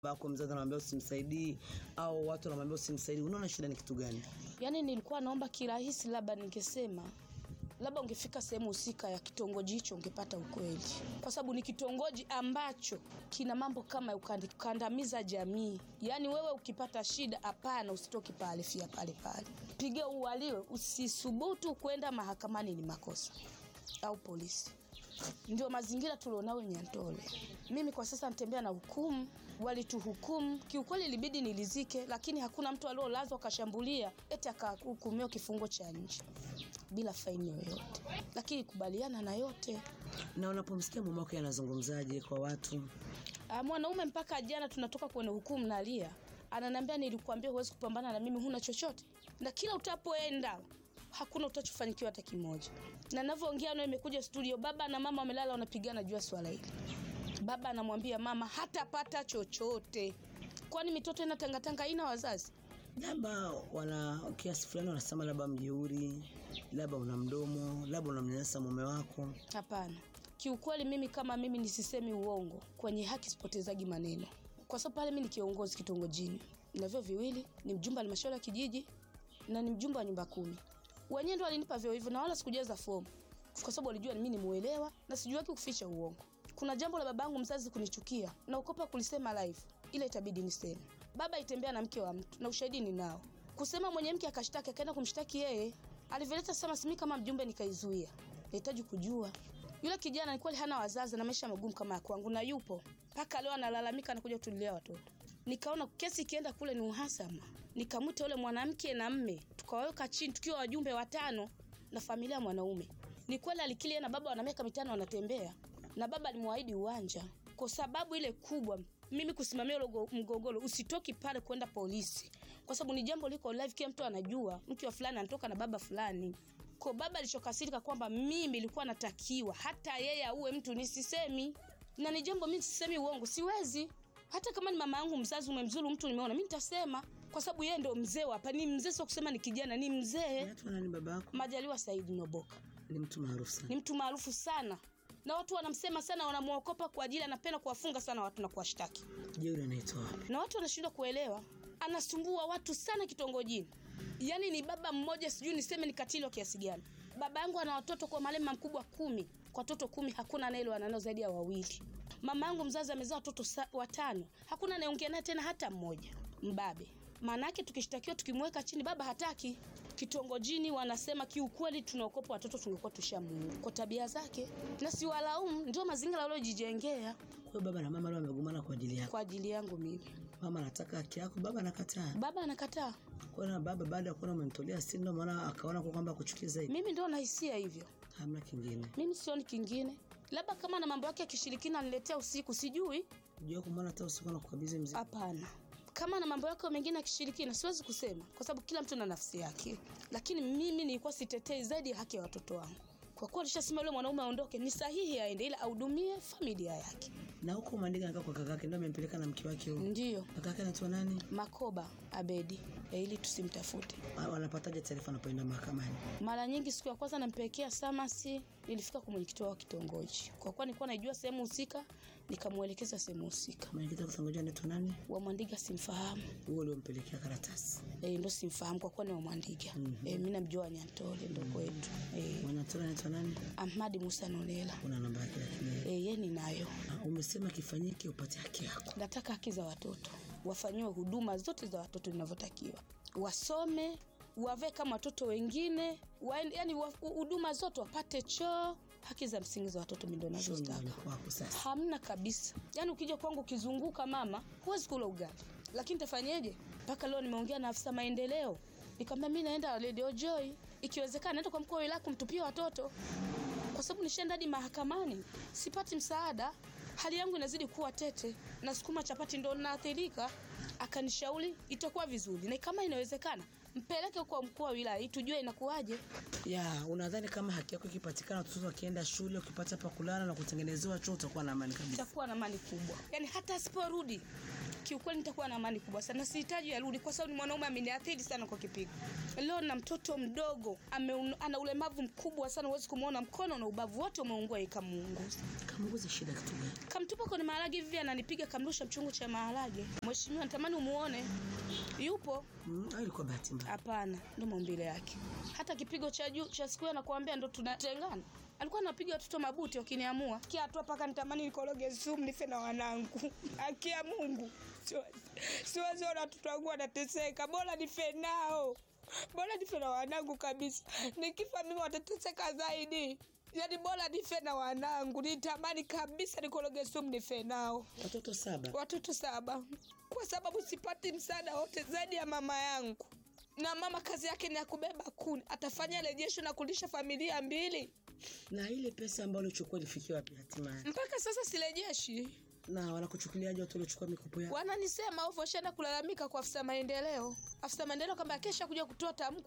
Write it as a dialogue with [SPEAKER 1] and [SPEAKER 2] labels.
[SPEAKER 1] bako mzazi anamwambia usimsaidii au watu wanamwambia usimsaidii, unaona shida ni kitu gani?
[SPEAKER 2] Yaani nilikuwa naomba kirahisi, labda ningesema labda ungefika sehemu husika ya kitongoji hicho ungepata ukweli, kwa sababu ni kitongoji ambacho kina mambo kama ukandi- kukandamiza jamii. Yaani wewe ukipata shida, hapana, usitoki pale, fia pale pale, piga uwaliwe, usisubutu kwenda mahakamani, ni makosa au polisi. Ndio mazingira tulionao Nyantole. Mimi kwa sasa natembea na hukumu, walituhukumu kiukweli, ilibidi nilizike, lakini hakuna mtu aliolazwa akashambulia eti akahukumiwa kifungo cha nje bila faini yoyote, lakini kubaliana na yote.
[SPEAKER 1] Na unapomsikia mume wako anazungumzaje kwa watu?
[SPEAKER 2] Ah, mwanaume mpaka jana tunatoka kwenye hukumu nalia, ananiambia nilikuambia huwezi kupambana na mimi, huna chochote, na kila utapoenda hakuna utachofanikiwa hata kimoja. Na ninavyoongea nawe, imekuja studio, baba na mama wamelala wanapigana juu ya swala hili. Baba anamwambia mama hatapata chochote, kwani mitoto ina tangatanga ina wazazi.
[SPEAKER 1] Labda wana kiasi fulani wanasema labda mjeuri, labda una mdomo, labda unamnyanyasa mume wako.
[SPEAKER 2] Hapana, kiukweli mimi kama mimi nisisemi uongo, kwenye haki sipotezagi maneno, kwa sababu pale mimi ni kiongozi kitongojini, na vyo viwili, ni mjumbe wa halmashauri ya kijiji na ni mjumbe wa nyumba kumi. Wenyewe ndo walinipa vyo hivyo, na wala sikujaza fomu, kwa sababu walijua mimi ni muelewa na sijuaki kuficha uongo. Kuna jambo la babangu mzazi kunichukia na ukopa kulisema live, ile itabidi niseme. Baba itembea na mke wa mtu na ushahidi ninao. Kusema mwenye mke akashtaki, akaenda kumshtaki yeye, alivyoleta sema simi kama mjumbe nikaizuia. Nahitaji kujua yule kijana ni kweli hana wazazi na maisha magumu kama ya kwangu, na yupo mpaka leo analalamika, anakuja kutulilia watoto. Nikaona kesi ikienda kule ni uhasama, nikamwita yule mwanamke na mme, tukawaweka chini tukiwa wajumbe watano na familia ya mwanaume. Ni kweli alikili yeye na baba wana miaka mitano wanatembea, na baba alimwahidi uwanja. Kwa sababu ile kubwa, mimi kusimamia ule go- mgogoro, usitoki pale kwenda polisi, kwa sababu ni jambo liko live, kila mtu anajua mke wa fulani anatoka na baba fulani kwa baba alichokasirika kwamba mimi nilikuwa natakiwa hata yeye auwe mtu nisisemi, na ni jambo mimi sisemi uongo, siwezi. Hata kama ni mama yangu mzazi umemzuru mtu, nimeona mimi nitasema, kwa sababu yeye ndo mzee wa hapa. Ni mzee, sio kusema ni kijana, ni mzee.
[SPEAKER 1] Anaitwa nani baba yako?
[SPEAKER 2] Majaliwa Saidi Noboka
[SPEAKER 1] Ni mtu maarufu
[SPEAKER 2] ni
[SPEAKER 1] sana.
[SPEAKER 2] mtu maarufu sana, na watu wanamsema sana, wanamwokopa kwa ajili anapenda kuwafunga sana watu na kuwashtaki,
[SPEAKER 1] Jeuri anaitwa wapi?
[SPEAKER 2] na watu wanashindwa kuelewa. Anasumbua watu sana kitongojini, yaani ni baba mmoja, sijui niseme ni katili wa kiasi gani. Baba yangu ana watoto kwa malema mkubwa kumi, kwa watoto kumi hakuna anayeelewana nao zaidi ya wawili. Mama yangu mzazi amezaa watoto sa- watano, hakuna anayeongea naye tena hata mmoja. Mbabe maana yake, tukishtakiwa tukimweka chini, baba hataki. Kitongojini wanasema kiukweli, tunaokopa watoto tungekuwa tushamuua kwa tabia zake, na siwalaumu, ndio mazingira waliojijengea
[SPEAKER 1] Kwa hiyo baba na mama leo wamegomana kwa ajili yako.
[SPEAKER 2] kwa ajili yangu mimi.
[SPEAKER 1] Mama anataka haki yako, baba anakataa.
[SPEAKER 2] Baba anakataa,
[SPEAKER 1] Kwa hiyo na baba baada ya kuona umemtolea si ndio maana akaona kwa kwamba kuchukia zaidi.
[SPEAKER 2] mimi ndio nahisia hivyo.
[SPEAKER 1] Hamna kingine.
[SPEAKER 2] mimi sioni kingine, labda kama na mambo yake ya kishirikina aniletea usiku, sijui.
[SPEAKER 1] Unajua kumwona hata usiku na kukabidhi mzigo.
[SPEAKER 2] Hapana, kama na mambo yake mengine ya kishirikina siwezi kusema, kwa sababu kila mtu na nafsi yake, lakini mimi nilikuwa sitetei zaidi ya haki ya watoto wangu. Kwa kuwa alishasema yule mwanaume aondoke, ni sahihi aende, ila ahudumie familia yake.
[SPEAKER 1] Na huko Mandinga anakaa kwa kakake ndio amempeleka na mke wake huyo.
[SPEAKER 2] Ndiyo
[SPEAKER 1] Kakake anaitwa nani?
[SPEAKER 2] Makoba Abedi, eh, ili tusimtafute.
[SPEAKER 1] Ah, Wanapataje taarifa anapoenda mahakamani?
[SPEAKER 2] Mara nyingi siku ya kwanza nampelekea samasi, nilifika kwa mwenyekiti wao wa kitongoji, kwa kuwa nilikuwa najua sehemu husika, nikamwelekeza sehemu husika.
[SPEAKER 1] Mwenyekiti wa kitongoji anaitwa nani?
[SPEAKER 2] Wa Mwandiga simfahamu.
[SPEAKER 1] Huyo uliompelekea karatasi.
[SPEAKER 2] e, ndo simfahamu kwa kuwa ni wamwandiga
[SPEAKER 1] Mhm.
[SPEAKER 2] e, mi namjua Nyantole ndo kwetu e,
[SPEAKER 1] Mwanatola anaitwa nani?
[SPEAKER 2] Ahmadi Musa Nolela
[SPEAKER 1] Una namba yake lakini
[SPEAKER 2] e, ye ninayo.
[SPEAKER 1] Ah, umesema kifanyike upate haki yako.
[SPEAKER 2] Nataka haki za watoto wafanyiwe huduma zote za watoto zinavyotakiwa, wasome wavae kama watoto wengine wa, yani wa- huduma zote wapate choo, haki za msingi za watoto mi ndo
[SPEAKER 1] Sio
[SPEAKER 2] nazozitaka.
[SPEAKER 1] nyumbani kwako sasa.
[SPEAKER 2] Hamna kabisa. Yaani ukija kwangu ukizunguka mama, huwezi kula ugali. Lakini tafanyeje? Mpaka leo nimeongea na afisa maendeleo. Nikamwambia mimi naenda Radio Joy. Ikiwezekana naenda kwa mkuu wa wilaya kumtupia watoto. Kwa sababu nishaenda hadi mahakamani, sipati msaada. Hali yangu inazidi kuwa tete. Na sukuma chapati ndo naathirika. Akanishauri itakuwa vizuri. Na kama inawezekana, mpeleke kwa mkuu wa wilaya ili tujue inakuwaje.
[SPEAKER 1] Ya, unadhani kama haki yako ikipatikana watoto wakienda shule ukipata pa kulala na kutengenezewa choo utakuwa na amani kabisa.
[SPEAKER 2] itakuwa na amani kubwa. Yaani hata asiporudi kiukweli nitakuwa na amani kubwa sana. Sihitaji arudi kwa sababu ni mwanaume ameniathiri sana kwa kipigo. Leo na mtoto mdogo ame, ana ulemavu mkubwa sana, huwezi kumwona mkono na ubavu wote umeungua, ikamuunguza.
[SPEAKER 1] Kamuguza shida kitu gani?
[SPEAKER 2] Kamtupa kwenye maharage hivi, ananipiga kamrusha mchungu cha maharage. Mheshimiwa, natamani umuone, yupo
[SPEAKER 1] Mm, au ilikuwa bahati mbaya?
[SPEAKER 2] Hapana, ndo maumbile yake. Hata kipigo cha juu cha siku hiyo nakwambia, ndo tunatengana. Alikuwa anapiga watoto mabuti wakiniamua kia tu mpaka nitamani nikoroge sumu nife na wanangu. Akia Mungu, siwezi siwezi ona watoto wangu wanateseka, bora nife nao, bora nife na wanangu kabisa. Nikifa mimi watateseka zaidi. Yaani bora nife na wanangu, nitamani kabisa nikoroge sumu nife nao
[SPEAKER 1] Watoto saba.
[SPEAKER 2] watoto saba kwa sababu sipati msaada wote zaidi ya mama yangu na mama kazi yake ni ya kubeba kuni atafanya rejesho na kulisha familia mbili
[SPEAKER 1] Na ile pesa ambayo ulichukua ilifikia wapi hatimaye?
[SPEAKER 2] mpaka sasa sirejeshi
[SPEAKER 1] Na wanakuchukuliaje watu waliochukua mikopo yao?
[SPEAKER 2] wananisema ovyo shaenda kulalamika kwa afisa maendeleo afisa maendeleo kama kesha kuja kutoa tamko